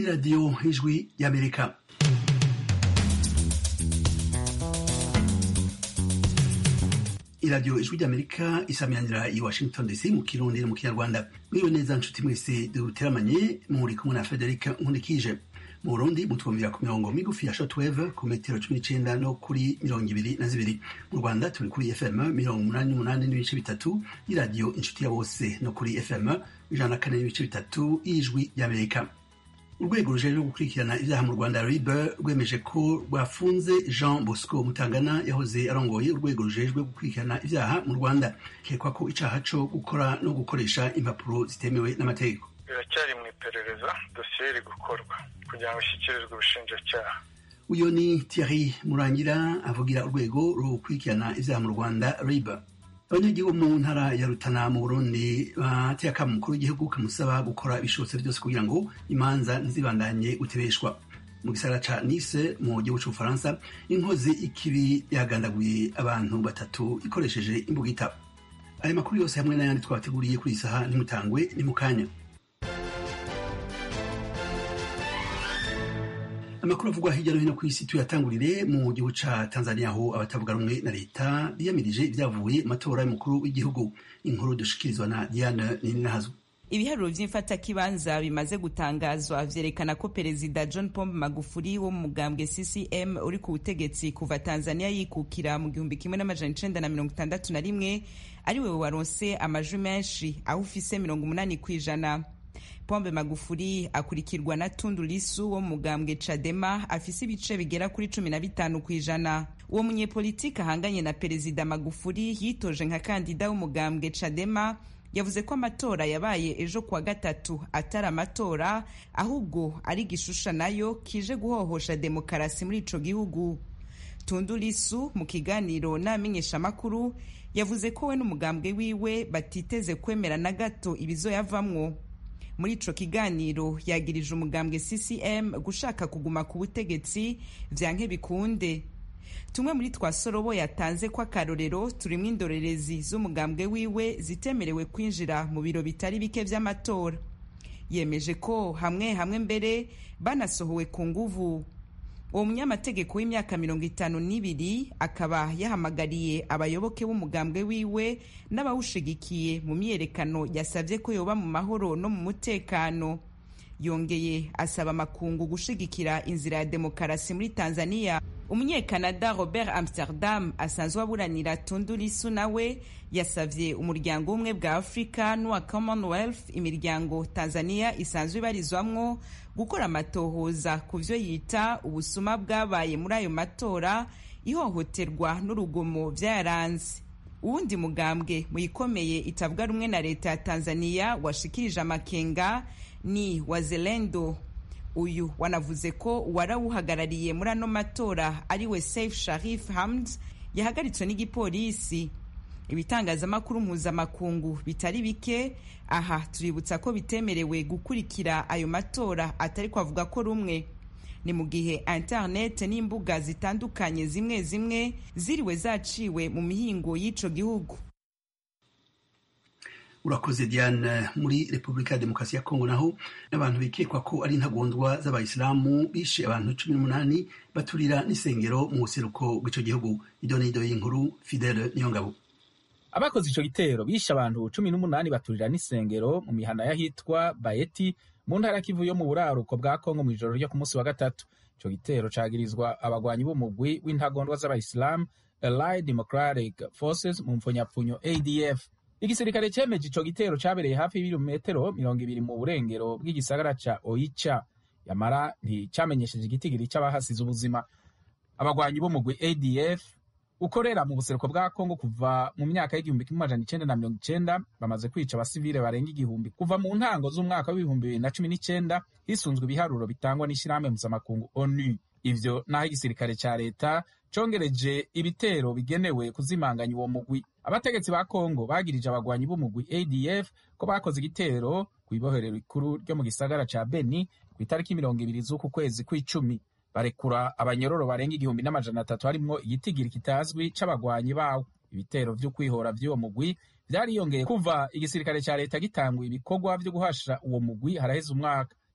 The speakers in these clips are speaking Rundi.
radiyo ijwi y'amerika iradiyo ijwi ry'amerika isamiranira i washington dc mu kirundi no mu kinyarwanda mwiwe neza nshuti mwese duteramanye muri kumwe na frederic nkunikije mu burundi mutwumvira ku mirongo migufi ya shortwave ku metero cumi n'icenda no kuri mirongo ibiri na zibiri mu rwanda turi kuri fm mirongo umunani n'umunani n'ibice bitatu y'iradiyo inshuti ya bose no kuri fm ijana na kane n'ibice bitatu y'ijwi ry'amerika urwego rujejwe gukurikirana ibyaha mu rwanda ribe rwemeje ko rwafunze jean bosco mutangana yahoze arongoye urwego rujejwe gukurikirana ibyaha mu rwanda kekwa ko icaha co gukora no gukoresha impapuro zitemewe n'amategeko biracyari mu iperereza dosiye iri gukorwa kugira ngo ishyikirizwe ubushinjacyaha uyu ni thierry murangira avugira urwego rukurikirana ibyaha mu rwanda ribe abanyagihugu mu ntara ya rutana mu burundi bateye akamo umukuru w'igihugu kamusaba gukora ibishobotse byose kugira ngo imanza ntizibandanye gutebeshwa mu gisagara ca nice mu gihugu c'ubufaransa inkozi ikibi yagandaguye abantu batatu ikoresheje imbugita ayo makuru yose hamwe n'ayandi twabateguriye kuri iyi saha ntimutangwe ni mu kanya amakuru avugwa hirya no hino ku isi tuyatangurire mu gihugu ca tanzania aho abatavuga rumwe na leta biyamirije ibyavuye mu matora y'umukuru w'igihugu inkuru dushikirizwa na diane nininahazo ibiharuro vy'imfatakibanza bimaze gutangazwa vyerekana ko perezida john pombe magufuri wo mu mugambwe ccm uri ku butegetsi kuva tanzania yikukira mu gihumbi kimwe n'amajana icenda na mirongo itandatu na rimwe ari wewe waronse amajwi menshi aho ufise mirongo umunani kw'ijana pombe magufuri akurikirwa na tundu lisu wo mu mugambwe cadema afise ibice bigera kuri cumi na bitanu kw'ijana uwo munyepolitiki ahanganye na perezida magufuri yitoje nka kandida w'umugambwe cadema yavuze ko amatora yabaye ejo kuwa gatatu atari amatora ahubwo ari gishusha nayo kije guhohosha demokarasi muri ico gihugu tundu lisu mu kiganiro n'amenyeshamakuru yavuze ko we n'umugambwe wiwe batiteze kwemera na gato ibizoyavamwo muri ico kiganiro yagirije umugambwe ccm gushaka kuguma ku butegetsi vyanke bikunde tumwe muri twa sorobo yatanze ko akarorero turimwo indorerezi z'umugambwe wiwe zitemerewe kwinjira mu biro bitari bike vy'amatora yemeje ko hamwe hamwe mbere banasohowe ku nguvu uwo munyamategeko w'imyaka mirongo itanu n'ibiri akaba yahamagariye abayoboke b'umugambwe wiwe n'abawushigikiye mu myiyerekano yasabye ko yoba mu mahoro no mu mutekano yongeye asaba amakungu gushigikira inzira ya demokarasi muri tanzania umunyekanada robert amsterdam asanzwe aburanira tundu lisu nawe yasavye umuryango w'ubumwe bwa afurika n'uwa commonwealth imiryango tanzania isanzwe ibarizwamwo gukora amatohoza ku vyo yita ubusuma bwabaye muri ayo matora ihohoterwa n'urugomo vyayaranze uwundi mugambwe muyikomeye itavuga rumwe na leta ya tanzania washikirije amakenga ni wazalendo uyu wanavuze ko warawuhagarariye muri ano matora ariwe saif sharif hamd yahagaritswe n'igipolisi ibitangazamakuru mpuzamakungu bitari bike aha tuributsa ko bitemerewe gukurikira ayo matora atari kwavuga ko rumwe ni mu gihe internet n'imbuga zitandukanye zimwe zimwe ziriwe zaciwe mu mihingo y'ico gihugu urakoze diane muri repubulika ya demokarasi ya kongo naho n'abantu bikekwa ko ari intagondwa z'abayisilamu bishe abantu cumi n'umunani baturira n'isengero mu buseruko bw'ico gihugu idonido y'inkuru fidele niyongabo abakoze ico gitero bishe abantu cumi n'umunani baturira n'isengero mu mihana y'ahitwa bayeti mu ntara kivu yo mu buraruko bwa kongo mu ijoro ryo ku munsi wa gatatu ico gitero cagirizwa abagwanyi b'umugwi w'intagondwa z'abayisilamu allied democratic forces mu mpfunyapfunyo adf igisirikare cemeje ico gitero cabereye hafi y'ibirometero mirongo ibiri mu burengero bw'igisagara ca oicha yamara nticamenyesheje igitigiri c'abahasize ubuzima abagwanyi b'umugwi adf ukorera mu buseruko bwa kongo kuva mu myaka y'igihumbi kimwe amajana icenda na mirongo icenda bamaze kwica abasivile barenga igihumbi kuva mu ntango z'umwaka w'ibihumbi bibiri na cumi n'icenda hisunzwe ibiharuro bitangwa n'ishirahamwe mpuzamakungu onu ivyo naho igisirikare ca leta congereje ibitero bigenewe kuzimanganya uwo mugwi abategetsi ba kongo bagirije abagwanyi b'umugwi adf ko bakoze igitero kw'ibohero rikuru ryo mu gisagara ca beni ku itariki mirongo ibiri z'uku kwezi kw'icumi barekura abanyororo barenga igihumbi n'amajana atatu harimwo igitigiri kitazwi c'abagwanyi bawo ibitero vy'ukwihora vy'uwo mugwi vyariyongeye kuva igisirikare ca leta gitanguye ibikorwa vyo guhasha uwo mugwi haraheze umwaka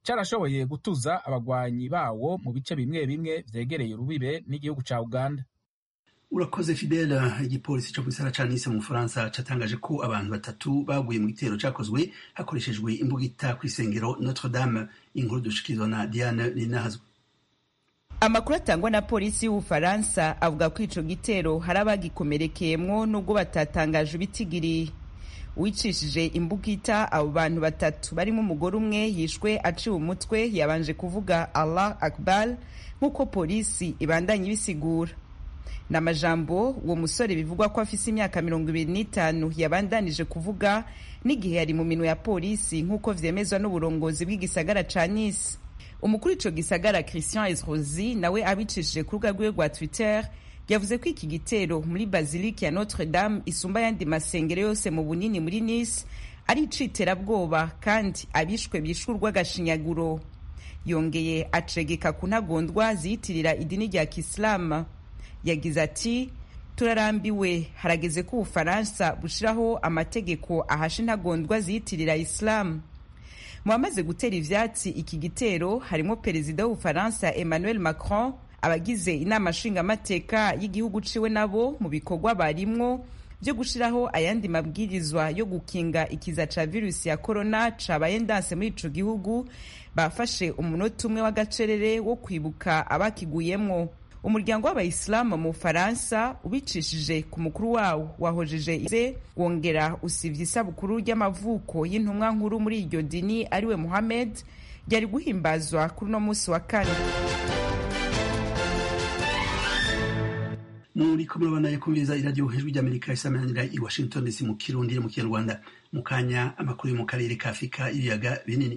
carashoboye gutuza abagwanyi bawo mu bice bimwe bimwe vyegereye urubibe n'igihugu ca uganda urakoze fidele igipolisi co gisara ca nice mu bufaransa catangaje ko abantu batatu baguye mu gitero cakozwe hakoreshejwe imbugita kw'isengero notre dame inkuru dushikirizwa na diane ninahazwe amakuru atangwa na polisi y'ubufaransa avuga ko ico gitero hari abagikomerekeyemwo nubwo batatangaje ibitigiri wicishije imbugita abo bantu batatu barimo umugore umwe yishwe aciwe umutwe yabanje kuvuga allah akbar nk'uko polisi ibandanya ibisigura ni amajambo uwo musore bivugwa ko afise imyaka mirongo ibiri n'itanu yabandanije kuvuga n'igihe yari mu minwe ya polisi nk'uko vyemezwa n'uburongozi bw'igisagara ca nice umukuru ico gisagara christian esrosi nawe abicishije ku rubuga rwiwe rwa twitter yavuze ko iki gitero muri bazilike ya notre dame isumba ayandi masengero yose mu bunini muri nice ari iciterabwoba kandi abishwe bishwe urw'agashinyaguro yongeye acegeka ku ntagondwa ziyitirira idini rya kisilamu yagize ati turarambiwe harageze ko ubufaransa bushiraho amategeko ahasha intagondwa ziyitirira isilamu mu bamaze gutera ivyatsi iki gitero harimo perezida w'ubufaransa emmanuel macron abagize inama nshingamateka y'igihugu ciwe nabo mu bikorwa barimwo byo gushiraho ayandi mabwirizwa yo gukinga ikiza ca virusi ya corona cabaye ndanse muri ico gihugu bafashe umunota umwe w'agacerere wo kwibuka abakiguyemwo umuryango w'abayisilamu mu bufaransa ubicishije ku mukuru wawo wahojeje ize wongera usivye isabukuru ry'amavuko y'intumwa nkuru muri iryo dini ariwe muhammed ryari guhimbazwa kuri uno munsi wa kane muriko murabona kumviriza iradiyo hejuru ry'amerika isamanira i washington dc mu kirundi no mu kinyarwanda mu kanya amakuru yo mu karere ka afurika y'ibiyaga binini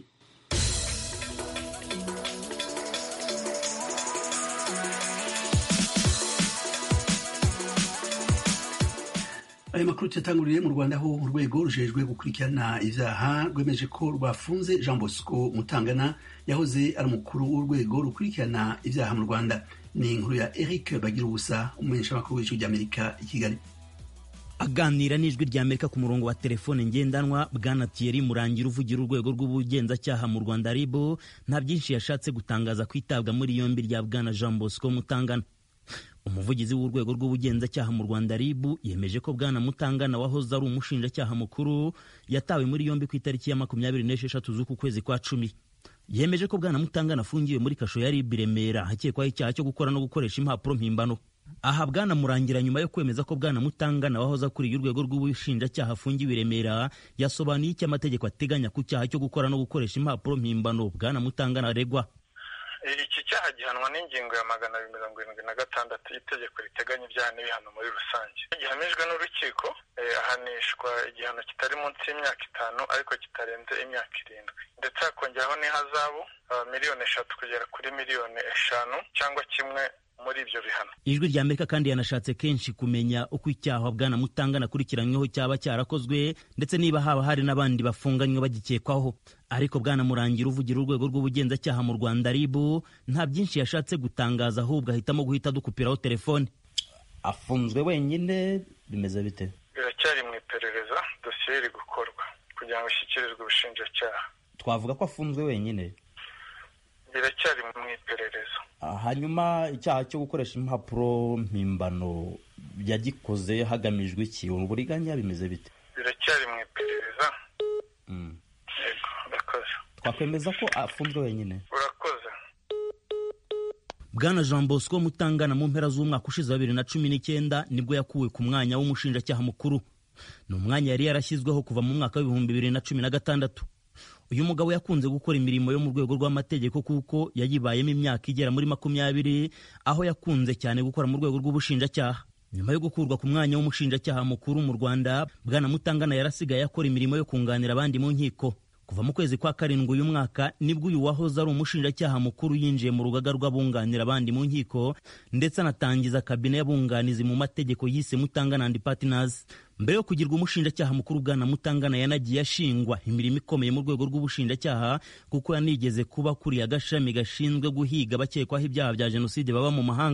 ayo makuru tuyatangurire mu rwanda aho urwego rujejwe gukurikirana ivyaha rwemeje ko rwafunze jean bosco mutangana yahoze ari umukuru w'urwego rukurikirana ivyaha mu rwanda ni inkuru ya eric bagira ubusa umumenyeshamakuru w'ijwi ry'amerika i kigali aganira n'ijwi rya amerika ku murongo wa telefone ngendanwa bwana thierry murangira uvugira urwego rw'ubugenzacyaha mu rwanda ribo nta byinshi yashatse gutangaza ku itabwa muri yombi rya bwana jean bosco mutangana umuvugizi w'urwego rw'ubugenzacyaha mu rwanda ribu yemeje ko bwana mutangana wahoze ari umushinjacyaha mukuru yatawe muri yombi ku itariki ya makumyabiri n'esheshatu z'uku kwezi kwa cumi yemeje ko bwana mutangana afungiwe muri kasho ya ribu remera hakekwaho icyaha cyo gukora no gukoresha impapuro mpimbano aha bwana murangira nyuma yo kwemeza ko bwana mutangana wahoze akuriye urwego rw'ubushinjacyaha afungiwe i remera yasobanuye icyo amategeko ateganya ku cyaha cyo gukora no gukoresha impapuro mpimbano bwana mutangana aregwa iki cyaha gihanwa n'ingingo ya magana abiri mirongo irindwi na gatandatu y'itegeko riteganya ibyaha n'ibihano muri rusange gihamijwe n'urukiko ahanishwa igihano kitari munsi y'imyaka itanu ariko kitarenze imyaka irindwi ndetse hakongeraho n'ihazabu miliyoni eshatu kugera kuri miliyoni eshanu cyangwa kimwe muri ibyo bihano ijwi rya amerika kandi yanashatse kenshi kumenya uko icyaha bwana mutangana akurikiranyweho cyaba cyarakozwe ndetse niba haba hari n'abandi bafunganywe bagikekwaho ariko bwana murangira uvugira urwego rw'ubugenzacyaha mu rwanda ribu nta byinshi yashatse gutangaza ahubwo ahitamo guhita dukupiraho telefone afunzwe wenyine bimeze bite biracyari mu iperereza dosiye iri gukorwa kugira ngo ishyikirizwe ubushinjacyaha twavuga ko afunzwe wenyine biracyari mu iperereza hanyuma icyaha cyo gukoresha impapuro mpimbano yagikoze hagamijwe iki uburiganya bimeze bite biracyari mu iperereza yego urakoze twakwemeza ko afunzwe wenyine urakoze bwana jean bosco mutangana mu mpera z'umwaka ushize wa bibiri na cumi n'icyenda nibwo yakuwe ku mwanya w'umushinjacyaha mukuru ni umwanya yari yarashyizweho kuva mu mwaka w'ibihumbi bibiri na cumi na gatandatu uyu mugabo yakunze gukora imirimo yo mu rwego rw'amategeko kuko yayibayemo imyaka igera muri makumyabiri aho yakunze cyane gukora mu rwego rw'ubushinjacyaha nyuma yo gukurwa ku mwanya w'umushinjacyaha mukuru mu rwanda bwana mutangana yarasigaye akora imirimo yo kunganira abandi mu nkiko kuva mu kwezi kwa karindwi uyu mwaka nibwo uyu wahoze ari umushinjacyaha mukuru yinjiye mu rugaga rw'abunganira abandi mu nkiko ndetse anatangiza kabine y'abunganizi mu mategeko yise mutangana and partners mbere yo kugirwa umushinjacyaha mukuru bwana mutangana yanagiye ashingwa imirimo ikomeye mu rwego rw'ubushinjacyaha kuko yanigeze kuba kuriye agashami gashinzwe guhiga abakekwaho ibyaha bya jenoside baba mu mahanga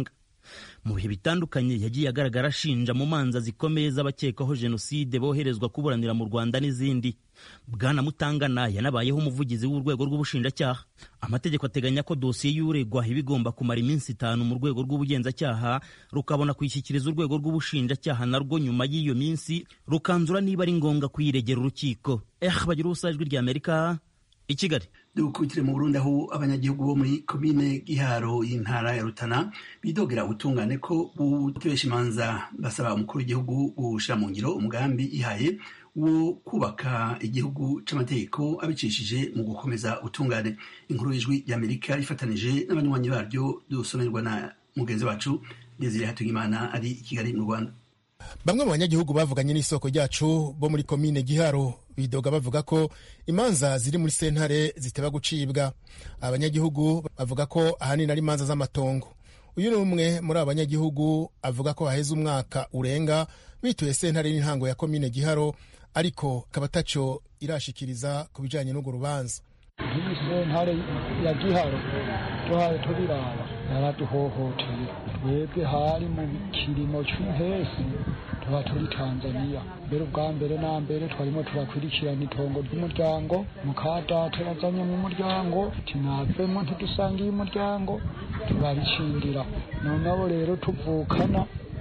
mu bihe bitandukanye yagiye agaragara ashinja mu manza zikomeye z'abakekwaho jenoside boherezwa kuburanira mu rwanda n'izindi bwana mutangana yanabayeho umuvugizi w'urwego rw'ubushinjacyaha amategeko ateganya ko dosiye y'uregwa iba igomba kumara iminsi itanu mu rwego rw'ubugenzacyaha rukabona kuyishyikiriza urwego rw'ubushinjacyaha narwo nyuma y'iyo minsi rukanzura niba ari ngombwa kuyiregera urukiko eh bagira ubusa ijwi ry'amerika i kigali dukubitire mu burundi aho abanyagihugu bo muri komine giharo y'intara ya rutana bidogera ubutungane ko butubesha imanza basaba umukuru w'igihugu gushyira mu ngiro umugambi ihaye wo kubaka igihugu c'amategeko abicishije mu gukomeza ubutungane inkuru y'ijwi ry'amerika ifatanije n'abanywanyi baryo dusomerwa na mugenzi wacu desire hatungimana ari i kigali mu rwanda bamwe mu banyagihugu bavuganye n'isoko ryacu bo muri komine giharo bidoga bavuga ko imanza ziri muri sentare ziteba gucibwa abanyagihugu bavuga ko ahanini ari imanza z'amatongo uyu ni umwe muri abo banyagihugu avuga ko haheze umwaka urenga bituye sentare n'intango ya komine giharo ariko akaba ataco irashikiriza ku bijanye n'urwo rubanza iyi sentare ya giharo tuhaye tubiraba yaraduhohoteye twebwe hari mu kirimo cy'umpesi tuba turi tanzaniya mbere ubwa mbere na mbere twarimo turakurikirana itongo ry'umuryango mukadata yazanye mu muryango tinavemo ntidusangiye umuryango turabicindira noneho rero tuvukana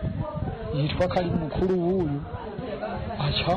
yitwa ko ari mukuru w'uyu aca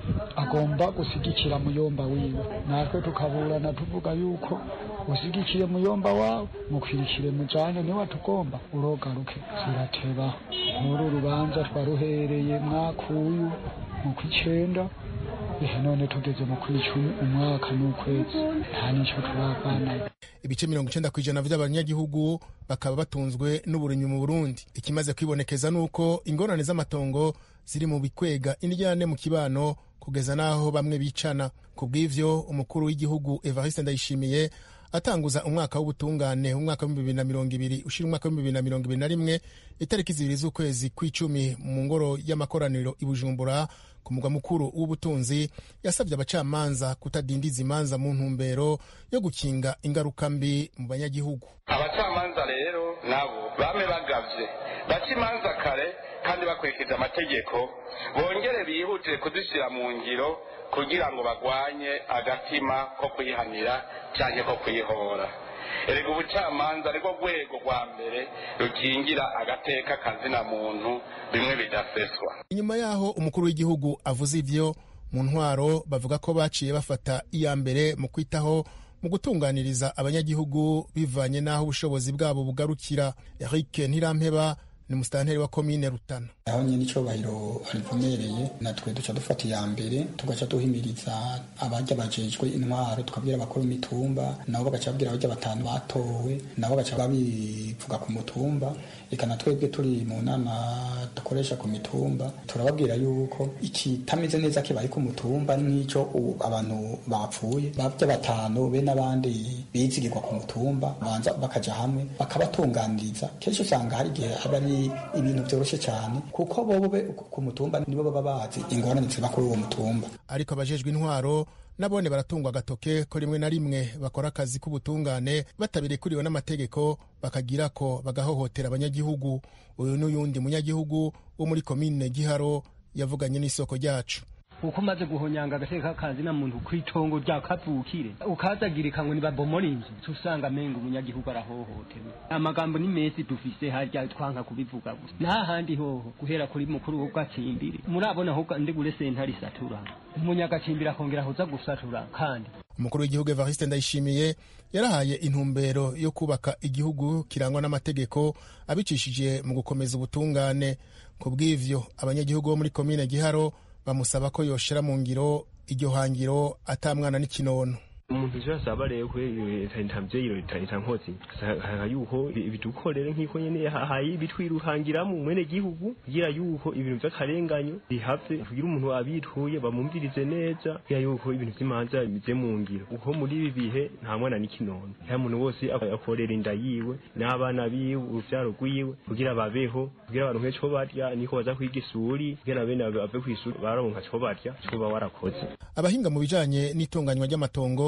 agomba gusigikira muyomba wiwe natwe tukaburana tuvuga yuko usigikiye muyomba wawe mukwirikire mujane niwe tugomba urogaruke zirateba nk'uru rubanza twaruhereye mwaka uyu mu kw'icenda ihe none tugeze mu kw'icumi umwaka n'ukwezi nta nico turavanayo ibice mirongo icenda kw'ijana vy'abanyagihugu bakaba batunzwe n'uburimyi mu burundi ikimaze kwibonekeza nuko ingorane z'amatongo ziri mu bikwega indyane mu kibano kugeza n'aho bamwe bicana ku bw'ivyo umukuru w'igihugu evariste ndayishimiye atanguza umwaka w'ubutungane umwaka w'ibihumbi bibiri na mirongo ibiri ushira umwaka w'ibihumbi bibiri na mirongo ibiri na rimwe itariki zibiri z'ukwezi kw'icumi mu ngoro y'amakoraniro i bujumbura ku mugwa mukuru w'ubutunzi yasabye abacamanza kutadindiza imanza mu ntumbero yo gukinga ingaruka mbi mu banyagihugu abacamanza rero nabo bame bagavye baca imanza kare kandi bakurikije amategeko bongere bihutire kuzishyira mu ngiro kugira ngo bagwanye agatima ko kuyihanira cyangwa ko kuyihora erega ubucamanza nirwo rwego rwa mbere rukingira agateka kazina muntu bimwe bidaseswa inyuma y'aho umukuru w'igihugu avuze ivyo mu ntwaro bavuga ko baciye bafata iya mbere mu kwitaho mu gutunganiriza abanyagihugu bivanye n'aho ubushobozi bwabo bugarukira eric ntirampeba ni musitanteri wa komine rutana aho nyine icubahiro arivomereye natwe duca dufata iya mbere tugaca duhimiriza abajya bajejwe intwaro tukabwira abakuru imitumba nabo bagaca babwira abajya batanu batowe nabo bagaca babivuga ku mutumba reka na twebwe turi mu nama dukoresha ku mitumba turababwira yuko ikitameze neza kibaye ku mutumba nk'icyo abantu bapfuye bajya batanu be n'abandi bizigirwa ku mutumba banza bakaja hamwe bakabatunganiriza kenshi usanga hari igihe aba ari ibintu byoroshye cyane kuko bobo ku mutumba nibo baba bazi ingorane ziba kuri uwo mutumba ariko abajejwe intwaro nabone baratungwa agatoke ko rimwe na rimwe bakora akazi k'ubutungane batabirekuriwe n'amategeko bakagira ko bagahohotera abanyagihugu uyu n'uyundi munyagihugu wo muri komine giharo yavuganye n'isoko ryacu uko umaze guhonyanga agateka kazi na muntu kw'itongo rya kavukire ukazagirika ngo nibabomora inzu usanga amenga umunyagihugu arahohotewe amagambo ni mesi dufise harya twanka kubivuga gusa nta handi hoho guhera kuri mukuru w'ugacimbiri murabona aho ndi gure sentare isatura umunyagacimbiri akongera ahuza gusatura kandi umukuru w'igihugu evariste ndayishimiye yarahaye intumbero yo kubaka igihugu kirangwa n'amategeko abicishije mu gukomeza ubutungane ku bw'ivyo abanyagihugu bo muri komine giharo bamusaba ko yoshira mu ngiro iryo hangiro atamwana n'ikinono umuntu ivyo asaba rero kwe leta mvyeyiro leta nkozi saka yuko bidukorere nk'iko nyene hayi bitwiruhangiramo mwene gihugu kugira yuko ibintu vy'akarenganyo bihave kugira umuntu abituye bamumvirize neza kugira yuko ibintu vy'imanza bize mu ngiro kuko muri ibi bihe nta mwana n'ikinono nta muntu wose akorera inda yiwe n'abana biwe uruvyaro rwiwe kugira babeho kugira baronke co barya niko baza kwiga isuri kugira bene bave kw'isuri baronka co barya co ba warakoze abahinga mu bijanye n'itunganywa ry'amatongo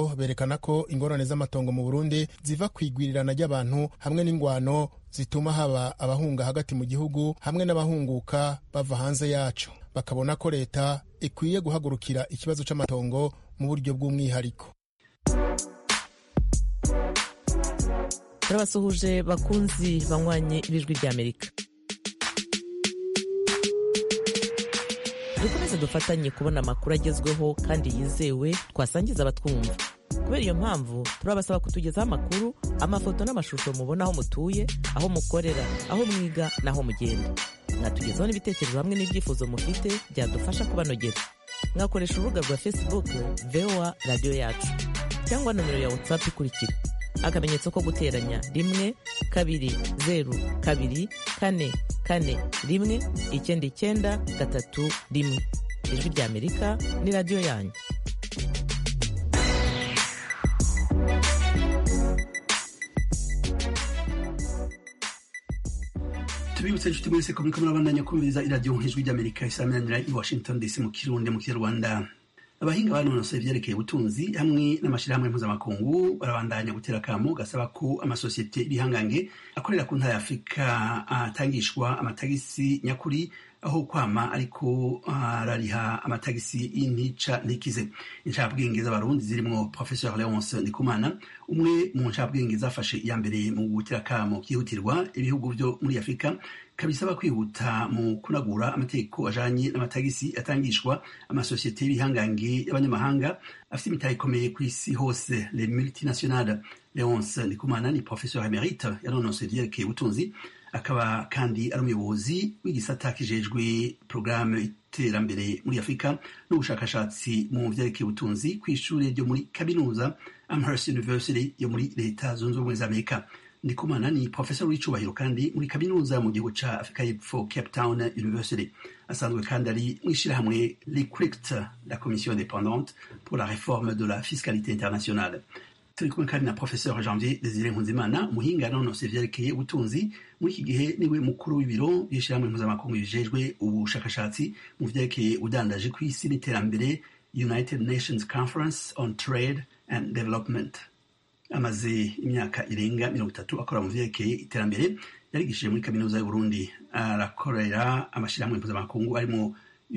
ivyo berekana ko ingorane z'amatongo mu burundi ziva ku igwirirana ry'abantu hamwe n'ingwano zituma haba abahunga hagati mu gihugu hamwe n'abahunguka bava hanze yaco bakabona ko leta ikwiye guhagurukira ikibazo c'amatongo mu buryo bw'umwihariko turabasuhuje bakunzi banywanye ibijwi ry'amerika dukomeze dufatanye kubona amakuru agezweho kandi yizewe twasangiza abatwumva kubera iyo mpamvu turabasaba kutugezaho amakuru amafoto n'amashusho mubona aho mutuye aho mukorera aho mwiga n'aho mugenda mwatugezaho n'ibitekerezo hamwe n'ibyifuzo mufite byadufasha kubanogera mwakoresha urubuga rwa facebook voa radiyo yacu cyangwa nomero ya whatsapp ikurikira akamenyetso ko guteranya rimwe kabiri zeru kabiri kane kane rimwe icyenda icyenda gatatu rimwe ijwi ry'amerika ni radiyo yanyu tubibutse inshuti mwese ko muriko murabandanya kumviriza iradiyo ijwi ry'amerika isaminanira i washington dc mu kirundi mu kinyarwanda abahinga banonosoye ivyerekeye ubutunzi hamwe n'amashirahamwe mpuzamakungu barabandanya gutera akamo gasaba ko amasosiyete ibihangange akorera ku ntara ya afurika atangishwa amatagisi nyakuri aho kwama ariko arariha amatagisi y'intica ntikize incabwenge z'abarundi zirimwo professeur leonce ndikumana umwe mu ncabwenge zafashe iya mbere mu gutera akamo vyihutirwa ibihugu vyo muri afurika kabisaba kwihuta mu kunagura amategeko ajanye n'amatagisi atangishwa amasosiyete y'ibihangange y'abanyamahanga afite imitahe ikomeye ku isi hose le multinationale leonce ndikumana ni professeur emerite yanonose ivyerekeye ubutunzi akaba kandi ari umuyobozi w'igisata kijejwe porogaramu iterambere muri afurika n'ubushakashatsi mu vyerekeye ubutunzi ku ishuri ryo muri kaminuza amherst university yo muri leta zunze ubumwe za amerika ndikumana ni professor w'icubahiro kandi muri kaminuza mu gihugu ca afurika y'epfo cape town university asanzwe kandi ari mw'ishirahamwe licrict la commission indépendante pour la réforme de la fiscalité internationale turi kumwe kandi na professeur janvier desire nkunzimana umuhinga nonose vyerekeye ubutunzi muri iki gihe niwe mukuru w'ibiro by'ishirahamwe mpuzamakungu bijejwe ubushakashatsi mu vyerekeye udandaje ku isi n'iterambere united nations conference on trade and development amaze imyaka irenga mirongo itatu akora mu vyerekeye iterambere yarigishije muri kaminuza y'uburundi arakorera amashirahamwe mpuzamakungu arimo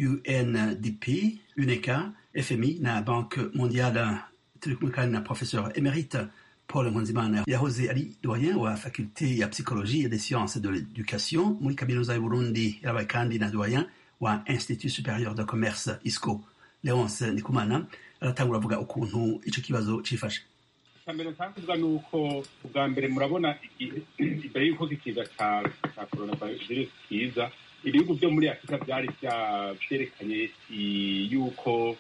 undp uneca fmi na banque mondiale turi kumwe kandi na professeur emerite paul nkunzimana yahoze ari doyen wa faculte ya psychologie et des sciences de l'éducation muri kaminuza y'uburundi yarabaye kandi na doyen wa institut supérieur de commerce isco leonce ndikumana aratangura avuga ukuntu ico kibazo cifashe mbere nshaka kuvuga ni uko ubwa mbere murabona imbere y'uko ikiza ca coronavirus kiza ibihugu vyo muri afurika vyari vyerekanye yuko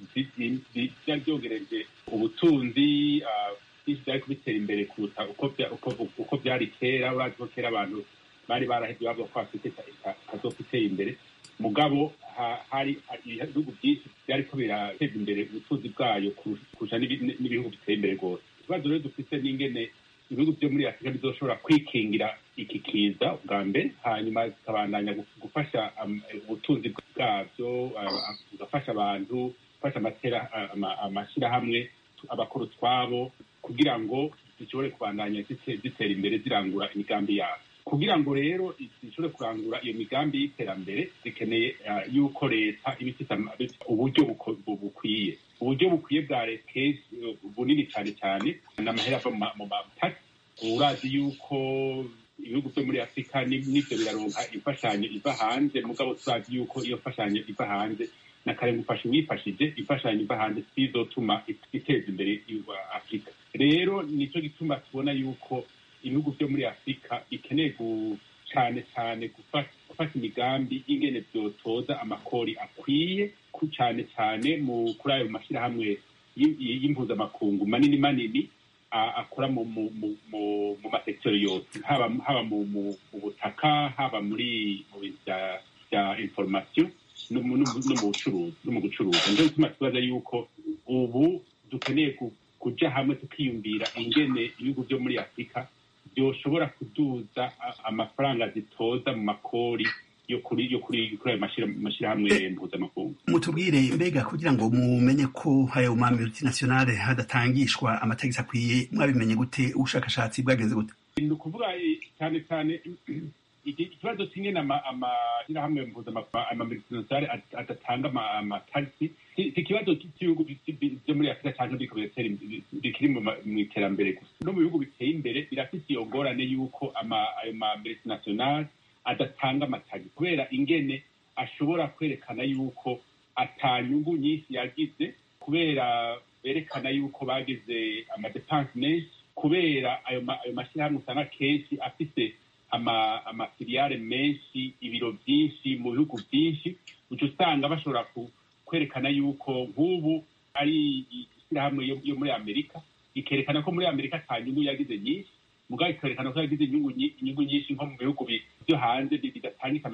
byari byongereje ubutunzi byinshi byari kubitera imbere kuruta uko byari kera urazi ko kera abantu bari barahevye bavuga ko afurika itazoka iteye imbere mugabo hari ibihugu byinshi byariko birateza imbere ubutunzi bwayo kurusha n'ibihugu biteye imbere rwose ikibazo rero dufite n'ingene ibihugu vyo muri afurika bizoshobora kwikingira iki kiza bwa mbere hanyuma zikabandanya gufasha ubutunzi bwavyo bugafasha abantu gufasha amashyirahamwe abakora utwabo kugira ngo zishobore kubandanya zitera imbere zirangura imigambi yabo kugira ngo rero zishobore kurangura iyo migambi y'iterambere zikeneye yuko leta iba ifite uburyo bukwiye uburyo bukwiye bwa leta bunini cyane cyane n'amahera ava mu matasi urazi yuko ibihugu byo muri afurika n'ibyo biraronka imfashanyo iva hanze mugabo turazi yuko iyo mfashanyo iva hanze na kare ngufasha uwifashije imfashanyo iva hanze sizotuma iteza imbere afurika rero nicyo gituma tubona yuko ibihugu byo muri afurika bikeneye cyane cyane gufata imigambi y'ingene byotoza amakori akwiye cyane cyane mu kuri ayo mashyirahamwe y'impuzamakungu manini manini akora mu masekiteri yose haba mu butaka haba muri mu bintu bya inforomasiyo no mu bucuruzi no mu gucuruza nicyo gituma tubaza yuko ubu dukeneye kujya hamwe tukiyumvira ingene ibihugu byo muri afurika byoshobora kuduza amafaranga zitoza mu makori yo kuri yo kuri kuri ayo mashyirahamwe mpuzamakungu mutubwire mbega kugira ngo mumenye ko ayo ma multinationale hadatangishwa amatagisi akwiye mwabimenye gute ubushakashatsi bwagenze gute ni ukuvuga cyane cyane ikibazo kimwe amashyirahamwe mpuzamahanga adatanga amatagisi si ikibazo cy'ibihugu byo muri afurika cyangwa bikiri mu iterambere gusa no mu bihugu biteye imbere birafite iyo ngorane y'uko ayo ma multinationale adatanga amatagisi kubera ingene ashobora kwerekana y'uko atanyungu nyinshi yagize kubera berekana y'uko bagize amadepanse menshi kubera ayo mashyirahamwe usanga kenshi afite amafiliyare menshi ibiro byinshi mu bihugu byinshi uca usanga bashobora kwerekana yuko nk'ubu ari ishyirahamwe yo muri amerika ikerekana ko muri amerika ata nyungu yagize nyinshi mugabo ikerekana ko yagize inyungu nyinshi nko mu bihugu byo hanze bidatangika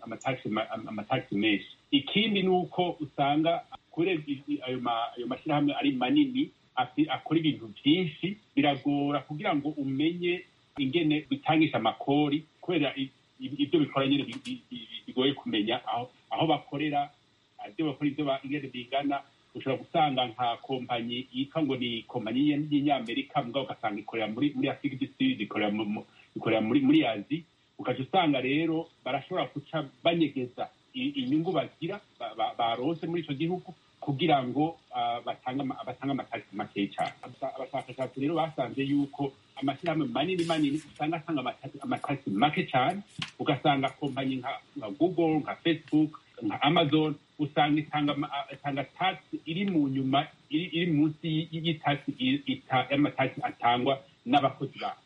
amatagisi menshi ikindi ni uko usanga kubera ayo mashyirahamwe ari manini akora ibintu byinshi biragora kugira ngo umenye ingene bitangisha amakori kubera ibyo bikora nyine bigoye kumenya aho bakorera ibyo bakora ibyo ingene bingana ushobora gusanga nka kompanyi yitwa ngo ni kompanyi y'inyamerika mugabo ugasanga ikorera muri muri afurika du ikorera muri muri azi ukaca usanga rero barashobora guca banyegeza inyungu bagira barose muri icyo gihugu kugira ngo batange amatagisi makeya cyane abashakashatsi rero basanze yuko amashyirahamwe manini manini usanga atanga amatagisi make cyane ugasanga kompanyi nka google nka facebook nka amazon usanga itanga tagisi iri mu nyuma iri munsi y'itagisi y'amatagisi atangwa n'abakozi babo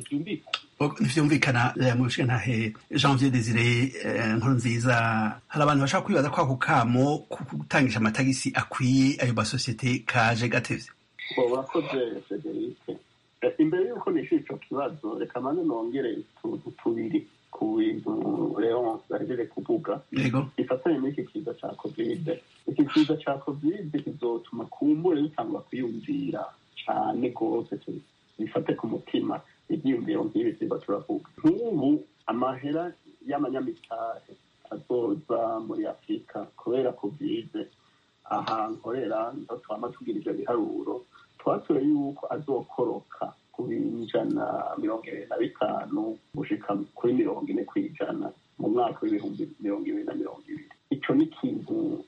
ntibyumvikana mu bice ntahe janvier desire nkuru nziza hari abantu bashaka kwibaza ko ako kamo gutangisha amatagisi akwiye ayo masosiyete kaje gatevye urakoze federike imbere y'uko nishyura icyo kibazo reka mane nongere utuntu tubiri ku bintu rero bahejeje kuvuga gifatanye n'iki kiza cya kovide iki kiza cya kovide kizotuma kumbure bitangwa kwiyumvira cyane rwose bifate ku mutima ibyiyumviro nk'ibi tuba turavuga nk'ubu amahera y'amanyamitari azoza muri afurika kubera kovide aha nkorera ndo twama tugira ivyo biharuro twatoye yuko azokoroka ku ijana mirongo ibiri na bitanu gushika kuri mirongo ine ku ijana mu mwaka w'ibihumbi mirongo ibiri na mirongo ibiri ico ni ikintu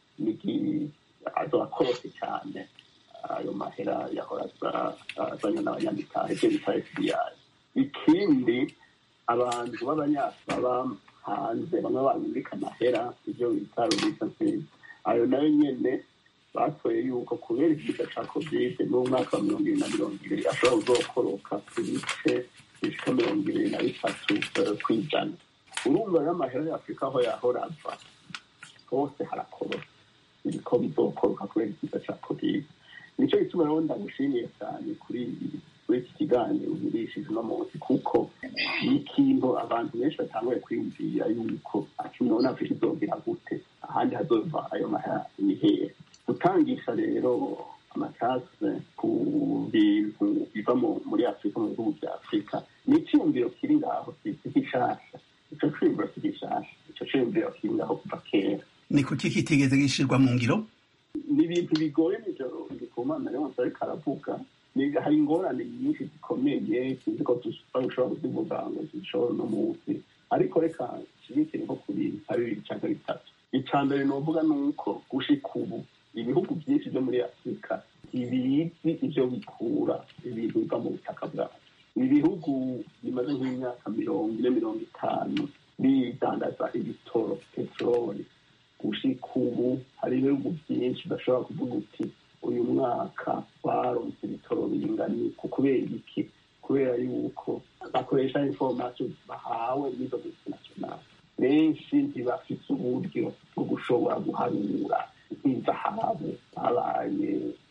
azokorose cyane ayo mahera yahora azanye n'abanyamitari ivyo bita fbi ikindi abantu b'abanyafurika hanze bamwe babika amahera ibyo bita remittances ayo nayo nyene batoye yuko kubera ikiza ca kovide n'umwaka wa mirongo ibiri na mirongo ibiri ashobora kuzokoroka ku bice bishika mirongo ibiri na bitatu kw'ijana urumva rero amahera ya afurika aho yahora ava hose harakoroka ibiko bizokoroka kubera ikiza ca kovide nico gituma rero ndagushimiye cyane kuri kuri iki kiganiro ugurishije uno munsi kuko ni ikintu abantu benshi batanguye kwiyumvira yuko akimubona afurika izogera gute ahandi hazova ayo mahera ni hehe gutangisha rero amatase ku bintu biva muri afurika mu bihugu bya afurika ni icyiyumviro kiri ngaho si gishasha ico ciyumviro si gishasha ico ciyumviro kiri ngaho kuva kera ni kuki kitigeze gishirwa mu ngiro ni ibintu bigoye nijoro ndikumana rero ariko aravuga hari ingorane nyinshi zikomeye sinzi ko dushobora kuzivuga ngo zishobora uno munsi ariko reka nshigikire nko ku bintu nka bibiri cyangwa bitatu icya mbere novuga ni uko gushika ubu ibihugu byinshi byo muri afurika ntibizi ibyo bikura ibintu biva mu butaka bwabo ibihugu bimaze nk'imyaka mirongo ine mirongo itanu bidandaza ibitoro peteroli gushika ubu hari ibihugu byinshi bashobora kuvuga uti uyu mwaka baronse ibitoro bingana ku kubera iki kubera yuko bakoresha information bahawe n'izo multinational benshi ntibafite uburyo bwo gushobora guharura nk'izahabu zabaye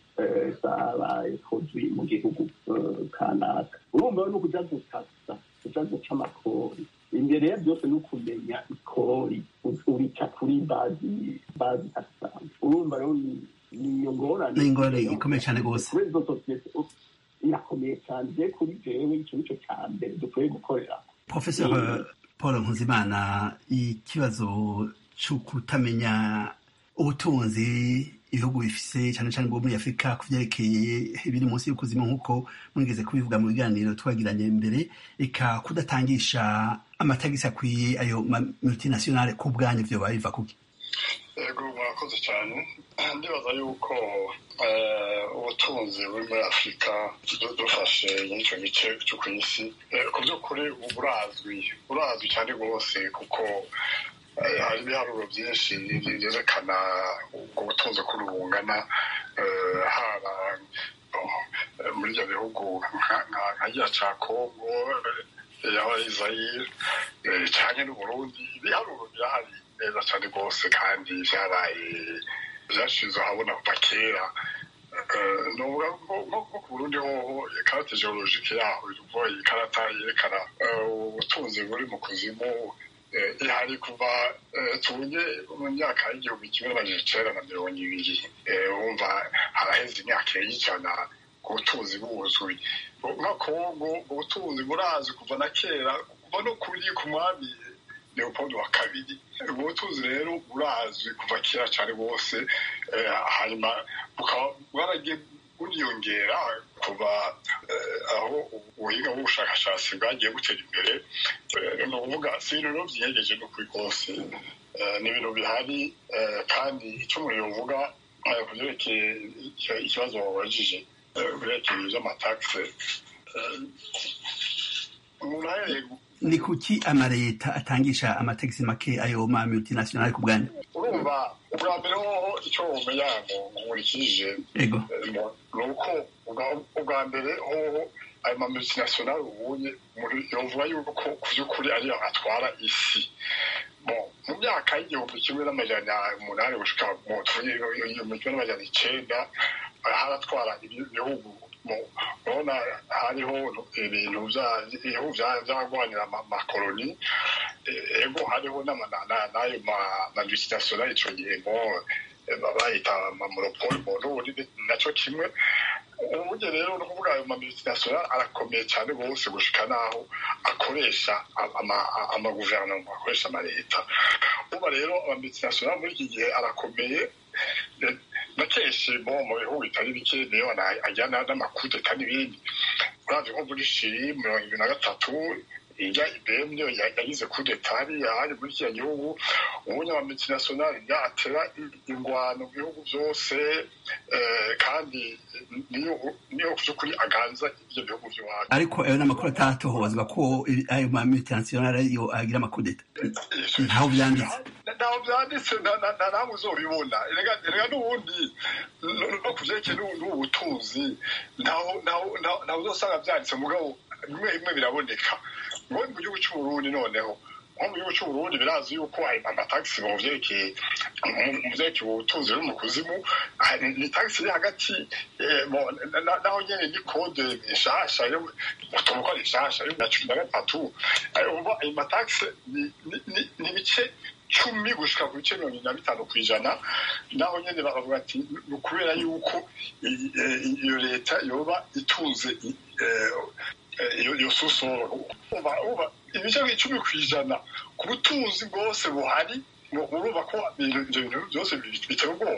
zabaye produit mu gihugu kanaka urumva no kuja gutasa kuja guca amakori imbere ya byose ni ukumenya ikori urica kuri bazi bazi taxan urumva rero niyo ngorane ni ingorane ikomeye cyane rwose kuri izo sosiyete irakomeye cyane je kuri jewe ico nico ca mbere dukwiye gukorera professeur paul nkuzimana ikibazo cyo kutamenya ubutunzi ibihugu bifise cyane cyane bwo muri afurika ku byerekeye ibiri munsi y'ukuzima nk'uko mwigeze kubivuga mu biganiro twagiranye mbere reka kudatangisha amatagisi akwiye ayo multinationale ku bwanyu vyo biva kuki yego murakoze cyane ndibaza yuko ubutunzi buri muri afurika dufashe n'icyo gice cyo ku isi ku by'ukuri burazwi burazwi cyane rwose kuko hari ibiharuro byinshi byerekana ubwo butunzi ko bungana haba muri ibyo bihugu nka giya cya kongo yaba izayire cyane n'uburundi ibiharuro birahari neza cyane rwose kandi byaraye byashize ahabona kuva kera nko ku burundi hoho ikarata geologike yaho ivuga ikarata yerekana ubutunzi buri mu kuzimu ihari kuva tunge mu myaka y'igihumbi kimwe n'amajana icenda na mirongo ibiri wumva haraheze imyaka y'ijana ku butunzi buzwi nka kongo ubutunzi burazi kuva na kera kuva no kuri ku mwami leopold wa kabiri ubwo butunzi rero burazwi kuva kera cyane rwose hanyuma bukaba bwaragiye buriyongera kuva aho ubuhinga bw'ubushakashatsi bwagiye butera imbere ni ukuvuga si ibintu byihegeje no kuri rwose ni ibintu bihari kandi icyo umuntu yavuga ku byerekeye ikibazo wabajije ku byerekeye iby'amatagisi umuntu ahereye ni kuki amaleta atangisha amategisi make ayo ma multinationale ku bwanyu urumva ubwa mbere hoho icyo wumenya nkurikije ego ni uko ubwa mbere hoho ayo ma multinationale ubunye yovuga yuko ku by'ukuri ariyo atwara isi mu myaka y'igihumbi kimwe n'amajana umunani gushika mu igihumbi kimwe n'amajana icenda haratwara ibihugu urabona hariho ibintu ibihugu byarwanira amakoloni ego hariho n'ayo mamultinationale ico gihe ngo bayita amamonopole mu n'ubundi naco kimwe uburyo rero ni ukuvuga ayo mamultinationale arakomeye cyane rwose gushika n'aho akoresha amaguverinoma akoresha amaleta uba rero amamultinationale muri iki gihe arakomeye na kenshi bo mu bihugu bitari bike niyo ajyana n'amakudeta n'ibindi uravye nko muri shiri mirongo ibiri na gatatu ijya ibm niyo yagize kudeta hariya hari muri kiriya gihugu ubunya wa multinationale yatera ingwano mu bihugu byose kandi niyo ku by'ukuri aganza ibyo bihugu by'iwacu ariko ayo n'amakuru atatohozwa ko ayo ma multinationale yo agira amakudeta ntaho byanditse ntaho byanditse nta namwe uzobibona rega n'ubundi no ku vyerekeye n'ubu butunzi ntaho uzosanga byanditse mugabo bimwe bimwe biraboneka ngo mu gihugu cy'uburundi noneho nko mu gihugu cy'uburundi birazi yuko amatagisi mu vyerekeye mu vyerekeye ubutunzi buri mu kuzimu ni tagisi iri hagati naho nyene ni kode nshasha tuvuga ari nshasha yo na cumi na gatatu umva ayo matagisi ni ibice cumi gushika ku bice mirongo na bitanu ku ijana naho nyene bakavuga ati ni ukubera yuko iyo leta yoba itunze iyo susoro ibice icumi ku ijana ku butunzi bwose buhari urumva ko ibyo bintu byose bitera ubwoba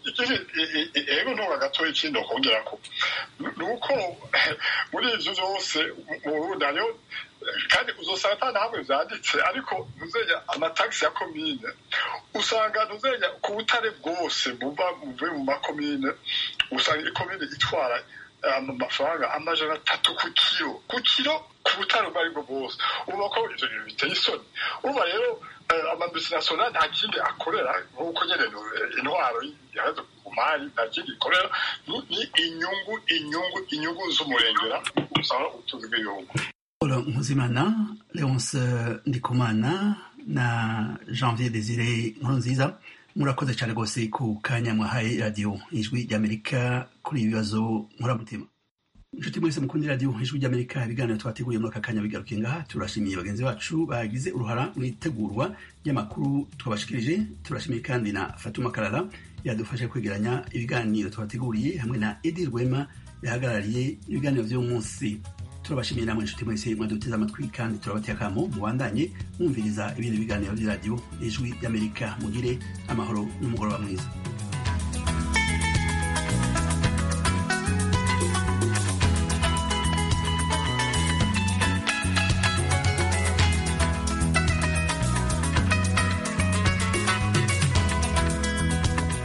ego ntura gatoya ikindi wakongera ko ni uko muri ibyo byose mu burundi hariho kandi uzosanga ata na hamwe byanditse ariko ntuzenya amatagisi ya komine usanga ntuzenya ku butare bwose buva buvuye mu makomine usanga ikomine itwara amafaranga amajana atatu ku kiro ku kiro ku butare ubwo aribwo bwose urumva ko ivyo bintu biteye isoni urumva rero amamultinationale nta kindi akorera nk'uko nyene intwaro ihagaze ku mari nta kindi ikorera ni inyungu inyungu inyungu z'umurengera usanga ubutunzi bw'ibihugu paul nkuzimana leonce ndikumana na janvier desire nkurunziza murakoze cyane rwose ku kanya mwahaye radiyo ijwi ry'amerika kuri ibi bibazo nkuramutima inshuti mwese mukundi radiyo ijwi ry'amerika ibiganiro twateguye muri aka kanya bigarukiye ngaha turashimiye bagenzi bacu bagize uruhara mu itegurwa ry'amakuru twabashikirije turashimiye kandi na fatuma karara yadufashe kwegeranya ibiganiro twateguriye hamwe na edi rwema yahagarariye ibiganiro by'uyu munsi turabashimiye namwe inshuti mwese mwaduteze amatwi kandi turabateye akamo mubandanye mwumviriza ibindi biganiro by'iradiyo ijwi ry'amerika mugire amahoro n'umugoroba mwiza